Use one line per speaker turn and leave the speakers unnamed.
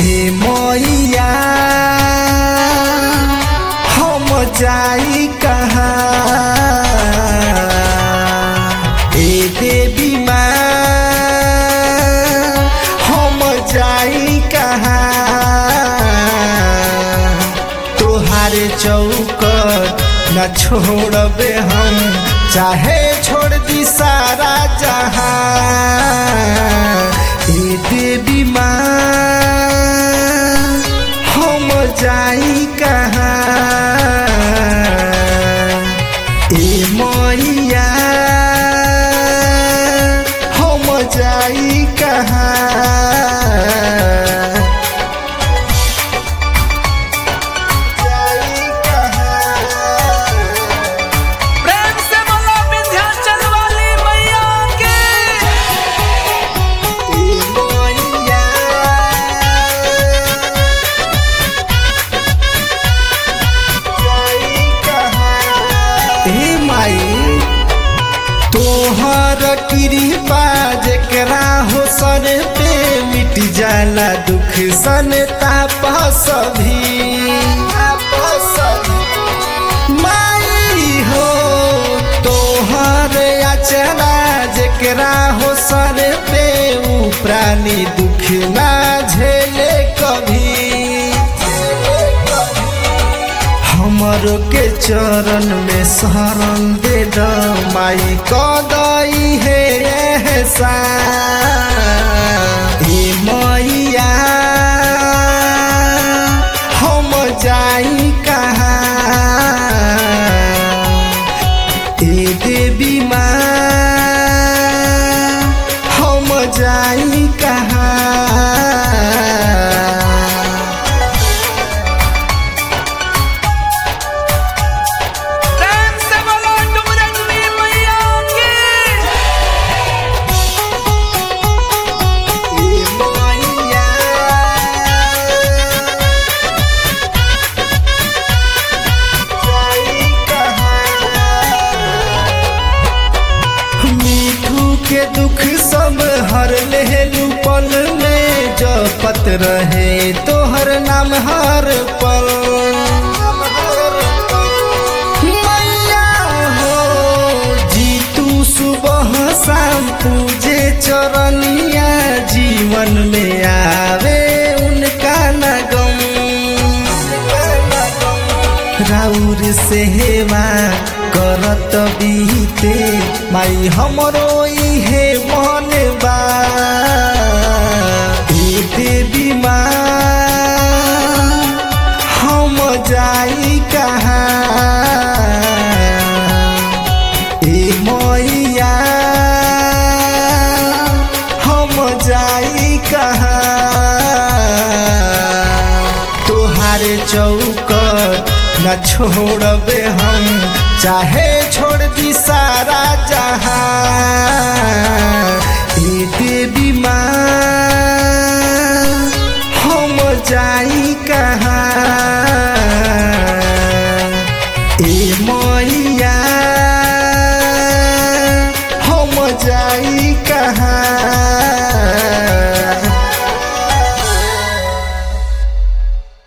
ए मैया हम जाई कहाँ ए देवी माँ हम जाई कहाँ तोहारे चौकट न छोड़बे हम चाहे छोड़ दी सारा जहां ए देवी माँ हम जाई कहाँ ए मैया हम जाई कहाँ जाई कहाँ
प्रेम से बोलो विंध्याचल वाली मैया के
तोहर कृपा जेकरा हो सर पे मिट जाला दुख सन ताप सभी माई हो तोहर अचना जेकरा हो सर पे ऊ प्राणी दुख ना झेले कभी हमरो के चरण में शरण दे द माई कदई है एहसान ए मैया हम जाई कहाँ ए देवी माँ हम जाई कहाँ
प्रेम से बोलो डुमरजनी मैया के
मीठू के दुख सब हर लेलू पल में जपत रहे तोहर नाम हर पल मैया हो जीतू सुबह शाम पूजे चरनिया जीवन में आवे उनका नगम राउर सेवा करत बीते माई हमरो इहे मन बा ए देवी माँ हम जाई कहाँ ए मैया हम जाई कहाँ तोहारे चौकट न छोड़बे हम चाहे छोड़ दी सारा जहां ए देवी माँ हम जाई कहाँ